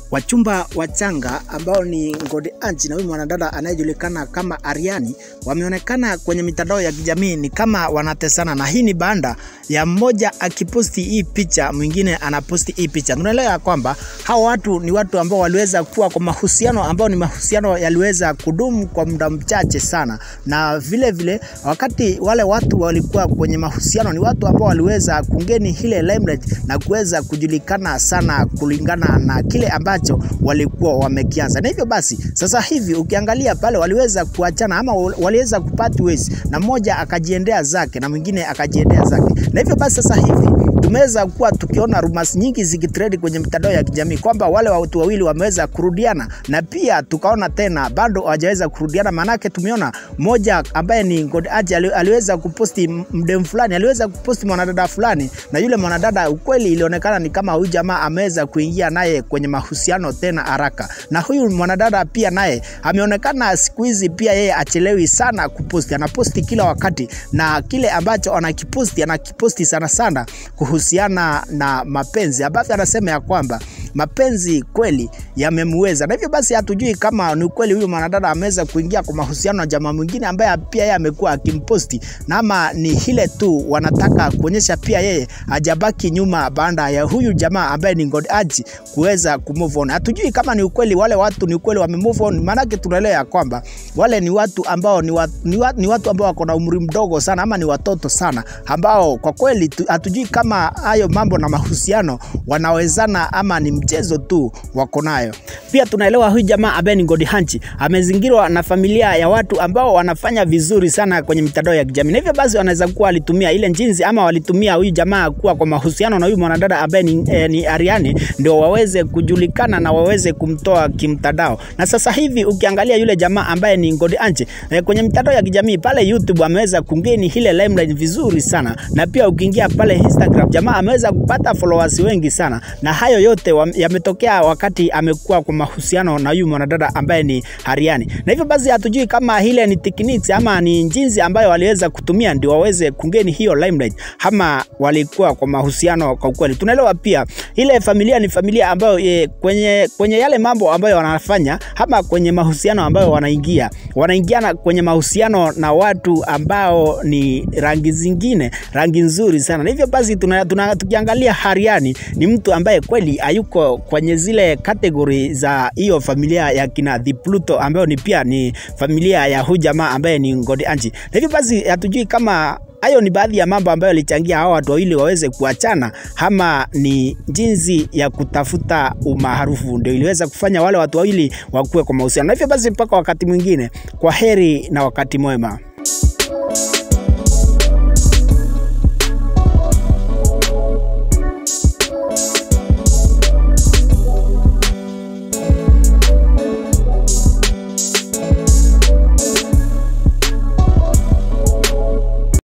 Wachumba wachanga ambao ni Ngodi Anchi na huyu mwanadada anayejulikana kama Ariani wameonekana kwenye mitandao ya kijamii ni kama wanatesana, na hii ni baada ya mmoja akiposti hii picha, mwingine anaposti hii picha. Tunaelewa ya kwamba hao watu ni watu ambao waliweza kuwa kwa mahusiano ambao ni mahusiano yaliweza kudumu kwa muda mchache sana, na vile vile wakati wale watu walikuwa kwenye mahusiano ni watu ambao waliweza kungeni ile limelight na kuweza kujulikana sana kulingana na kile ambacho walikuwa wamekianza, na hivyo basi sasa hivi ukiangalia pale waliweza kuachana ama waliweza kupart ways, na mmoja akajiendea zake na mwingine akajiendea zake, na hivyo basi sasa hivi tumeweza kuwa tukiona rumors nyingi zikitrend kwenye mitandao ya kijamii kwamba wale watu wawili wameweza kurudiana, na pia tukaona tena bado hawajaweza kurudiana. Maanake tumeona mmoja ambaye ni God Aji aliweza kuposti mdem fulani, aliweza kuposti mwanadada fulani, na yule mwanadada ukweli ilionekana ni kama huyu jamaa ameweza kuingia naye kwenye mahusiano tena haraka, na huyu mwanadada pia naye ameonekana siku hizi pia yeye achelewi sana kuposti, anaposti kila wakati, na kile ambacho anakiposti anakiposti sana sana kuhusiana na mapenzi ambavyo anasema ya kwamba mapenzi kweli yamemweza, na hivyo basi hatujui kama ni kweli huyu mwanadada ameweza kuingia kwa mahusiano na jamaa mwingine ambaye pia yeye amekuwa akimposti, na ama ni ile tu wanataka kuonyesha pia yeye hajabaki nyuma baada ya huyu jamaa ambaye ni God Aji kuweza kumove on. Hatujui kama ni ukweli wale watu ni ukweli wame move on, maanake tunaelewa ya kwamba wale ni watu ambao ni, wa, ni, wa, ni watu ambao wako na umri mdogo sana ama ni watoto sana ambao kwa kweli hatujui kama hayo mambo na mahusiano wanawezana ama ni mchezo tu wako nayo. Pia tunaelewa huyu jamaa ambaye ni God Hanchi amezingirwa na familia ya watu ambao wanafanya vizuri sana kwenye mitandao ya kijamii, na hivyo basi wanaweza kuwa walitumia ile njinsi ama walitumia huyu jamaa kuwa kwa mahusiano na huyu mwanadada ambaye ni, eh, ni Ariani ndio waweze kujulikana na waweze kumtoa kimtandao. Na sasa hivi ukiangalia yule jamaa ambaye ni God Hanchi eh, kwenye mitandao ya kijamii pale YouTube ameweza kungeni ile limelight vizuri sana, na pia ukiingia pale Instagram jamaa ameweza kupata followers wengi sana, na hayo yote yametokea wakati amekuwa kwa mahusiano na huyu mwanadada ambaye ni Ariani. Na hivyo basi hatujui kama ile ni techniques ama ni jinsi ambayo waliweza kutumia ndio waweze kungeni hiyo limelight ama walikuwa kwa mahusiano kwa kweli. Tunaelewa pia ile familia ni familia ambayo ye, kwenye, kwenye yale mambo ambayo wanafanya ama kwenye mahusiano ambayo wanaingia wanaingiana kwenye mahusiano na watu ambao ni rangi zingine, rangi nzuri sana. Na hivyo basi tuna, tuna, tukiangalia Ariani ni mtu ambaye kweli hayuko kwenye zile kategori za hiyo familia ya kina The Pluto ambayo ni pia ni familia ya huyu jamaa ambaye ni Ngodi Anchi. Na hivyo basi hatujui kama hayo ni baadhi ya mambo ambayo yalichangia hawa watu wawili waweze kuachana, ama ni jinsi ya kutafuta umaarufu ndio iliweza kufanya wale watu wawili wakuwe kwa mahusiano. Na hivyo basi, mpaka wakati mwingine, kwa heri na wakati mwema.